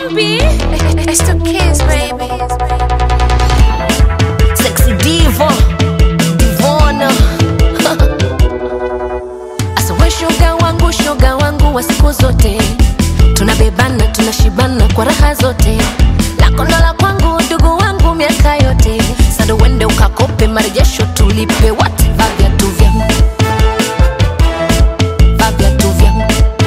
Zombie. It's the kids, baby. Sexy diva, divona. Asa we shoga wangu, shoga wangu wa siku zote, tunabebana tunashibana kwa raha zote, lako ndo la kwangu, ndugu wangu miaka yote. Sasa uende ukakope marejesho, tulipe wote, vaa viatu vyangu, vaa viatu vyangu.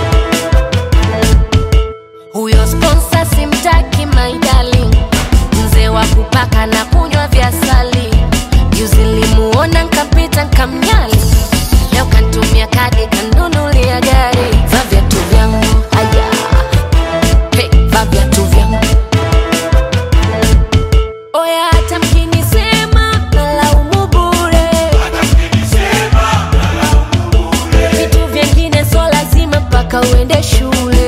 Huyo sponsor simtaki my darling, mzee wa kupaka na kunywa vya sali. Juzi nilimuona nkapita nkamnyali, leo kantumia kadi kanunulia gari. Vaa viatu vyangu haya, hey, vaa viatu vyangu oya, hata mkinisema nalaumu bure, vitu vyengine so lazima mpaka uende shule.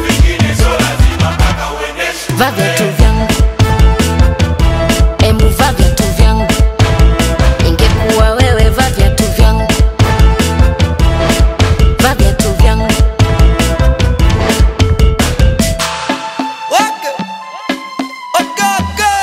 Vaa viatu vyangu, embu vaa viatu vyangu, ingekuwa wewe vaa viatu vyangu, vaa viatu vyangu. Wake. Wakake.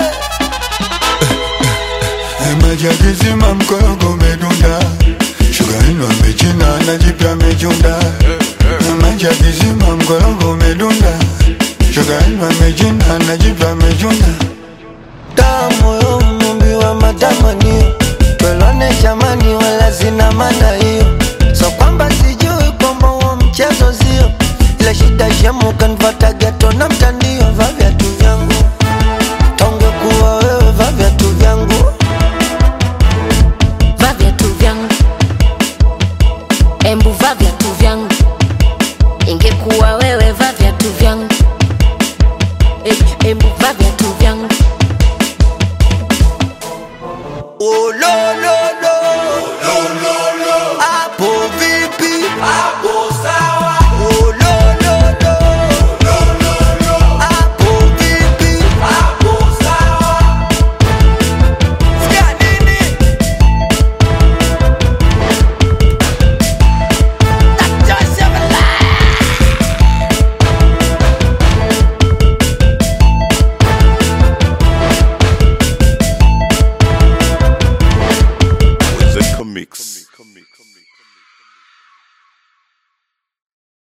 maji yakizima mkorogo umedunda, shuga ino amechina na jipya amechunda. Maji yakizima mkorogo umedunda, shuga ino amechina na jipya amechunda. Damu yo mumbi wa matamanio twelwane jamani, wala sina maana hiyo, so kwamba sijui kwamba huo mchezo sio, ila shida shemu kanfata geto na mtani